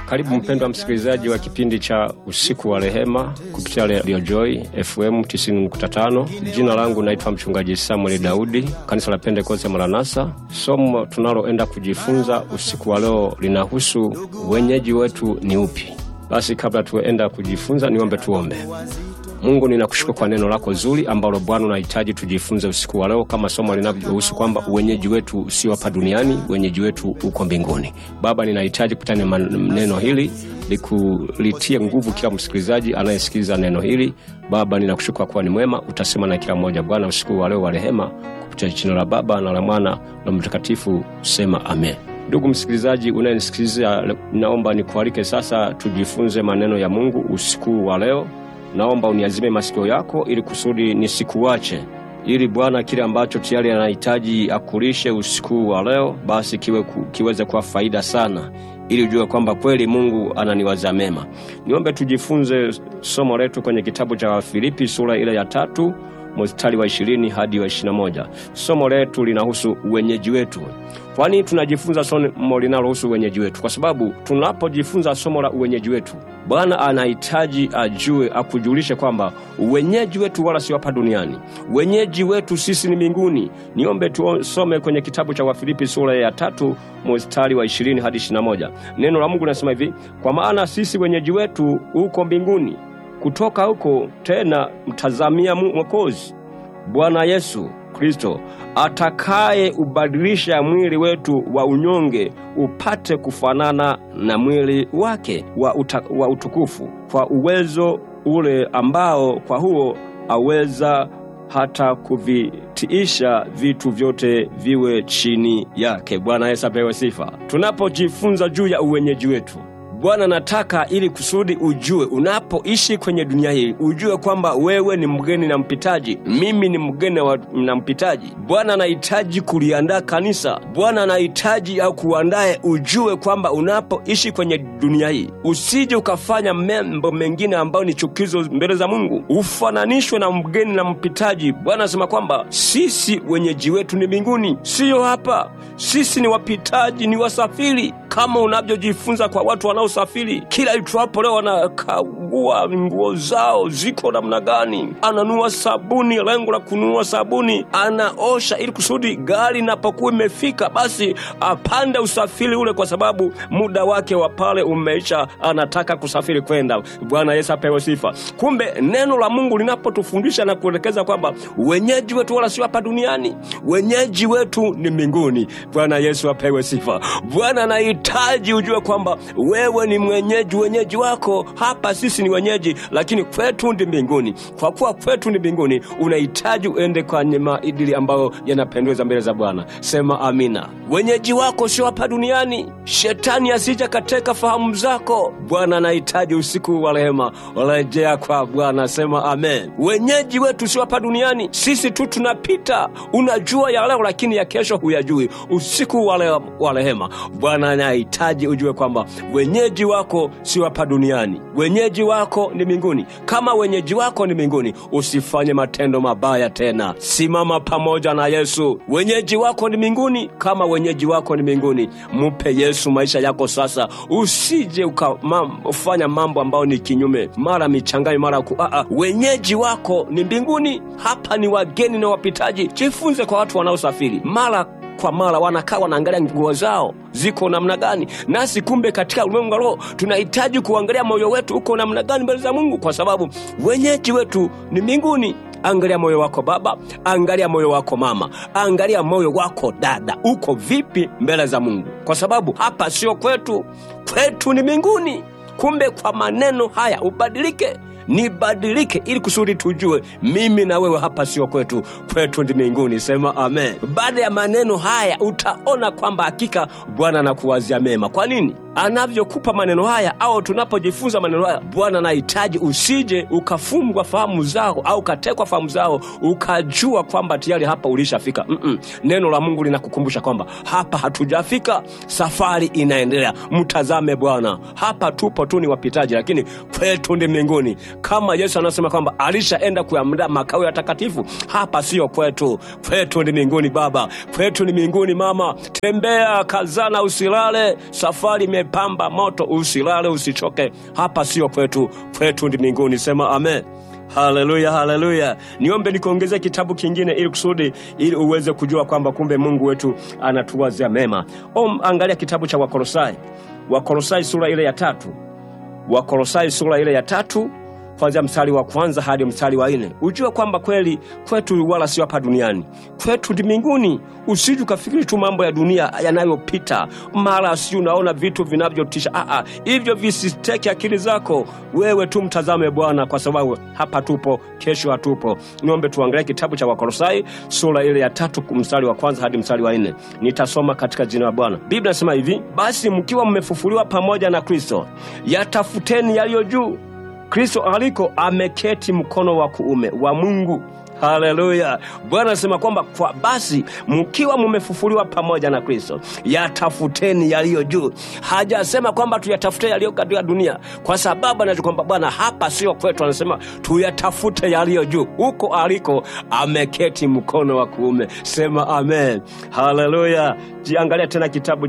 Karibu mpendwa msikilizaji wa kipindi cha usiku wa rehema kupitia Radio Joy FM 90.5. Jina langu naitwa mchungaji Samuel Daudi, kanisa la Pentekoste Maranatha. Somo tunaloenda kujifunza usiku wa leo linahusu wenyeji wetu ni upi. Basi kabla tuenda kujifunza, niombe tuombe. Mungu, ninakushukuru kwa neno lako zuri ambalo Bwana unahitaji tujifunze usiku wa leo, kama somo linavyohusu kwamba uwenyeji wetu sio hapa duniani, uwenyeji wetu uko mbinguni. Baba, ninahitaji kutana neno hili likulitie nguvu kila msikilizaji anayesikiliza neno hili. Baba, ninakushukuru kwa kuwa ni mwema, utasema na kila mmoja. Bwana, usiku wa leo wa rehema, kupitia jina la Baba na la Mwana na Mtakatifu, sema amen. Ndugu msikilizaji unayenisikiliza, naomba nikualike sasa tujifunze maneno ya Mungu usiku wa leo. Naomba uniazime masikio yako ili kusudi nisikuache, ili Bwana kile ambacho tayari anahitaji akulishe usiku wa leo, basi kiwe kiweze kuwa faida sana, ili ujue kwamba kweli Mungu ananiwaza mema. Niombe tujifunze somo letu kwenye kitabu cha Wafilipi sura ile ya tatu mstari wa ishirini hadi wa ishirini na moja. Somo letu linahusu uwenyeji wetu. Kwani tunajifunza somo linalohusu uwenyeji wetu? Kwa sababu tunapojifunza somo la uwenyeji wetu, Bwana anahitaji ajue, akujulishe kwamba uwenyeji wetu wala sio hapa duniani. Uwenyeji wetu sisi ni mbinguni. Niombe tusome kwenye kitabu cha Wafilipi sura ya tatu mstari wa ishirini hadi ishirini na moja. Neno la Mungu linasema hivi: kwa maana sisi wenyeji wetu uko mbinguni kutoka huko tena mtazamia Mwokozi Bwana Yesu Kristo atakaye ubadilisha mwili wetu wa unyonge upate kufanana na mwili wake wa, uta, wa utukufu kwa uwezo ule ambao kwa huo aweza hata kuvitiisha vitu vyote viwe chini yake. Bwana Yesu apewe sifa. Tunapojifunza juu ya uwenyeji wetu Bwana nataka ili kusudi ujue, unapoishi kwenye dunia hii, ujue kwamba wewe ni mgeni na mpitaji. Mimi ni mgeni na mpitaji. Bwana anahitaji kuliandaa kanisa. Bwana anahitaji au kuandaye, ujue kwamba unapoishi kwenye dunia hii, usije ukafanya mambo mengine ambayo ni chukizo mbele za Mungu, ufananishwe na mgeni na mpitaji. Bwana anasema kwamba sisi wenyeji wetu ni mbinguni, siyo hapa. Sisi ni wapitaji, ni wasafiri, kama unavyojifunza kwa watu wanaosafiri. Kila itwapo leo wanakagua nguo zao ziko namna gani, ananunua sabuni, lengo la kununua sabuni, anaosha ili kusudi gari inapokuwa imefika, basi apande usafiri ule, kwa sababu muda wake wa pale umeisha, anataka kusafiri kwenda. Bwana Yesu apewe sifa. Kumbe neno la Mungu linapotufundisha na kuelekeza kwamba wenyeji wetu wala sio hapa duniani, wenyeji wetu ni mbinguni. Bwana Yesu apewe sifa. Bwana anahitaji ujue kwamba wewe ni mwenyeji, wenyeji wako hapa. Sisi ni wenyeji, lakini kwetu ndi mbinguni. Kwa kuwa kwetu ni mbinguni, unahitaji uende kwenye maadili ambayo yanapendeza mbele za Bwana. Sema amina. Wenyeji wako sio hapa duniani, shetani asija kateka fahamu zako. Bwana anahitaji usiku wa rehema, rejea kwa Bwana. Sema amen. Wenyeji wetu sio hapa duniani, sisi tu tunapita. Unajua ya leo, lakini ya kesho huyajui. Usiku wa rehema, Bwana anahitaji ujue kwamba wenyeji wako sio hapa duniani, wenyeji wako ni mbinguni. Kama wenyeji wako ni mbinguni, usifanye matendo mabaya tena, simama pamoja na Yesu. Wenyeji wako ni mbinguni, kama wenyeji wako ni mbinguni, mupe Yesu maisha yako sasa. Usije ukafanya mambo ambayo ni kinyume, mara michanganyo, mara ku a, wenyeji wako ni mbinguni. Hapa ni wageni na wapitaji. Jifunze kwa watu wanaosafiri mara kwa mara wanakaa wanaangalia nguo zao ziko namna gani. Nasi kumbe katika ulimwengu wa roho tunahitaji kuangalia moyo wetu uko namna gani mbele za Mungu, kwa sababu wenyeji wetu ni mbinguni. Angalia moyo wako baba, angalia moyo wako mama, angalia moyo wako dada, uko vipi mbele za Mungu, kwa sababu hapa sio kwetu, kwetu ni mbinguni. Kumbe kwa maneno haya ubadilike nibadilike ili kusudi tujue mimi na wewe hapa sio kwetu, kwetu ndi mbinguni. Sema amen. Baada ya maneno haya utaona kwamba hakika Bwana anakuwazia mema. Kwa nini? Anavyokupa maneno haya au tunapojifunza maneno haya, Bwana anahitaji usije ukafungwa fahamu zao au ukatekwa fahamu zao ukajua kwamba tayari hapa ulishafika. mm -mm. Neno la Mungu linakukumbusha kwamba hapa hatujafika, safari inaendelea. Mtazame Bwana, hapa tupo tu ni wapitaji, lakini kwetu ndi mbinguni kama Yesu anasema kwamba alishaenda kuandaa makao ya takatifu. Hapa siyo kwetu, kwetu ni mbinguni. Baba, kwetu ni mbinguni. Mama, tembea, kazana, usilale, safari imepamba moto. Usilale, usichoke, hapa sio kwetu, kwetu ndi mbinguni. Sema amen. Haleluya, haleluya. Niombe nikuongezea kitabu kingine ili kusudi ili uweze kujua kwamba kumbe Mungu wetu anatuwazia mema. Om, angalia kitabu cha Wakolosai, Wakolosai sura ile ya tatu, Wakolosai sura ile ya tatu kuanzia mstari wa kwanza hadi mstari wa nne ujue kwamba kweli kwetu wala sio hapa duniani, kwetu ndi mbinguni. Usije ukafikiri tu mambo ya dunia yanayopita, mara si unaona vitu vinavyotisha. Aa, hivyo visiteke akili zako, wewe tu mtazame Bwana, kwa sababu hapa tupo, kesho hatupo. Niombe tuangalie kitabu cha Wakolosai sura ile ya tatu mstari wa kwanza hadi mstari wa nne. Nitasoma katika jina la Bwana. Biblia inasema hivi: basi mkiwa mmefufuliwa pamoja na Kristo, yatafuteni yaliyo juu Kristo aliko ameketi mkono wa kuume wa Mungu. Haleluya! Bwana anasema kwamba kwa basi mkiwa mumefufuliwa pamoja na Kristo, yatafuteni yaliyo juu. Hajasema kwamba tuyatafute yaliyo katika dunia, kwa sababu anajua kwamba Bwana hapa sio kwetu. Anasema tuyatafute yaliyo juu, huko aliko ameketi mkono wa kuume. Sema amen. Haleluya! Jiangalia tena kitabu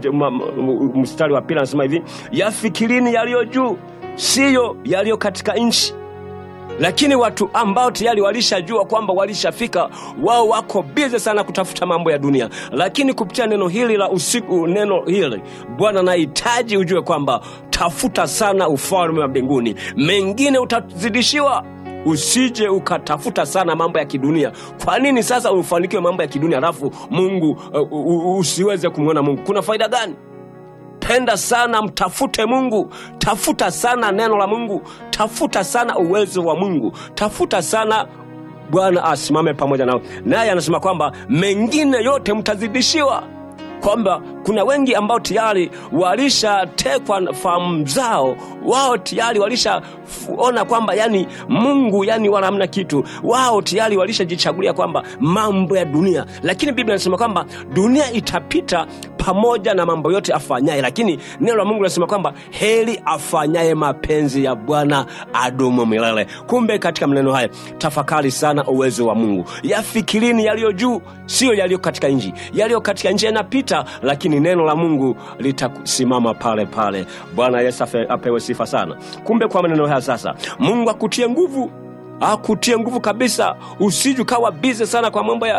mstari wa pili, anasema hivi, yafikirini yaliyo juu siyo yaliyo katika nchi. Lakini watu ambao tayari walishajua kwamba walishafika, wao wako bize sana kutafuta mambo ya dunia. Lakini kupitia neno hili la usiku, neno hili Bwana anahitaji ujue kwamba tafuta sana ufalme wa mbinguni, mengine utazidishiwa. Usije ukatafuta sana mambo ya kidunia. Kwa nini sasa ufanikiwe mambo ya kidunia alafu Mungu uh, uh, usiweze kumwona Mungu? Kuna faida gani? Penda sana, mtafute Mungu, tafuta sana neno la Mungu, tafuta sana uwezo wa Mungu, tafuta sana Bwana asimame pamoja nao. Naye anasema kwamba mengine yote mtazidishiwa, kwamba kuna wengi ambao tayari walishatekwa fahamu zao, wao tayari walishaona kwamba yani Mungu yani wala hamna kitu, wao tayari walishajichagulia kwamba mambo ya dunia. Lakini Biblia inasema kwamba dunia itapita pamoja na mambo yote afanyaye, lakini neno la Mungu linasema kwamba heri afanyaye mapenzi ya Bwana adumu milele. Kumbe katika maneno haya tafakari sana uwezo wa Mungu, yafikirini yaliyo juu, siyo yaliyo katika nchi. Yaliyo katika nchi yanapita, lakini neno la Mungu litasimama pale pale. Bwana Yesu apewe sifa sana. Kumbe kwa maneno haya sasa, Mungu akutie nguvu akutie nguvu kabisa. Usiju kawa bize sana kwa mambo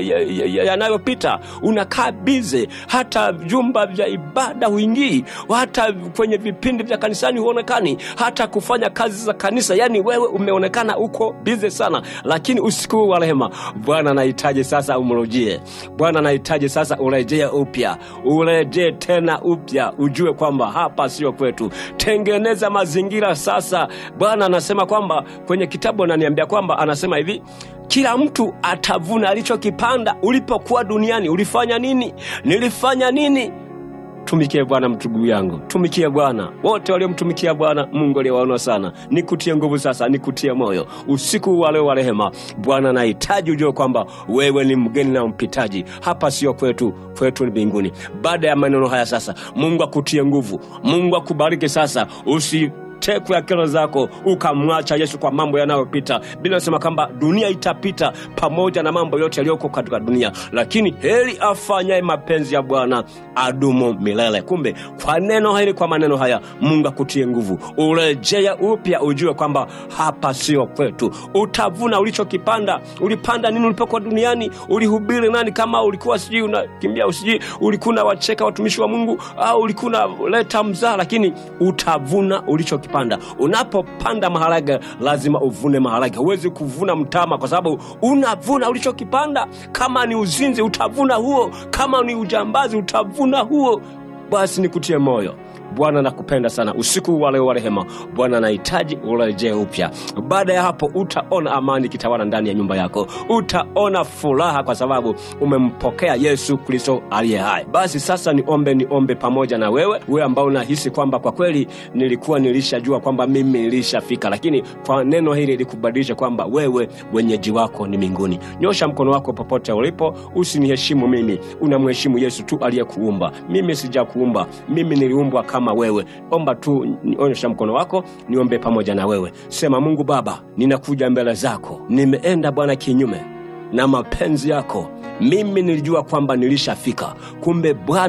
yanayopita ya, ya, ya, ya unakaa bize, hata vyumba vya ibada huingii, hata kwenye vipindi vya kanisani huonekani, hata kufanya kazi za kanisa, yani wewe umeonekana uko bize sana. Lakini usiku wa rehema, Bwana anahitaji sasa umrujie. Bwana anahitaji sasa urejee upya, urejee tena upya, ujue kwamba hapa sio kwetu. Tengeneza mazingira sasa. Bwana anasema kwamba kwenye kitabu ananiambia kwamba anasema hivi kila mtu atavuna alichokipanda. Ulipokuwa duniani ulifanya nini? Nilifanya nini? Tumikie Bwana mtugu yangu, tumikie Bwana. Wote waliomtumikia Bwana Mungu aliwaona sana. Nikutie nguvu sasa, nikutie moyo usiku wa leo wa rehema. Bwana anahitaji ujue kwamba wewe ni mgeni na mpitaji, hapa sio kwetu, kwetu ni mbinguni. Baada ya maneno haya sasa, Mungu akutie nguvu, Mungu akubariki sasa, usi tekwe akili zako ukamwacha Yesu kwa mambo yanayopita. Biblia inasema kwamba dunia itapita pamoja na mambo yote yaliyoko katika dunia, lakini heri afanyaye mapenzi ya Bwana adumu milele. Kumbe kwa neno hili, kwa maneno haya, Mungu akutie nguvu, urejea upya, ujue kwamba hapa sio kwetu. Utavuna ulichokipanda. Ulipanda nini ulipokuwa duniani? Ulihubiri nani? Kama ulikuwa sijui unakimbia, usijui ulikuwa unawacheka watumishi wa Mungu au ulikuwa unaleta mzaa, lakini utavuna ulichokipanda panda. Unapopanda maharage lazima uvune maharage, huwezi kuvuna mtama kwa sababu unavuna ulichokipanda. Kama ni uzinzi utavuna huo, kama ni ujambazi utavuna huo. Basi nikutie moyo. Bwana nakupenda sana. Usiku wa leo wa rehema, Bwana anahitaji urejee upya. Baada ya hapo, utaona amani kitawala ndani ya nyumba yako, utaona furaha kwa sababu umempokea Yesu Kristo aliye hai. Basi sasa niombe, niombe pamoja na wewe, wewe ambao unahisi kwamba kwa kweli nilikuwa nilishajua kwamba mimi nilishafika, lakini kwa neno hili likubadilisha kwamba wewe wenyeji wako ni mbinguni. Nyosha mkono wako popote ulipo, usiniheshimu mimi, unamheshimu Yesu tu aliyekuumba. Mimi sijakuumba, mimi niliumbwa kama wewe. Omba tu, onyesha mkono wako, niombe pamoja na wewe. Sema, Mungu Baba, ninakuja mbele zako, nimeenda Bwana kinyume na mapenzi yako. Mimi nilijua kwamba nilishafika, kumbe Bwana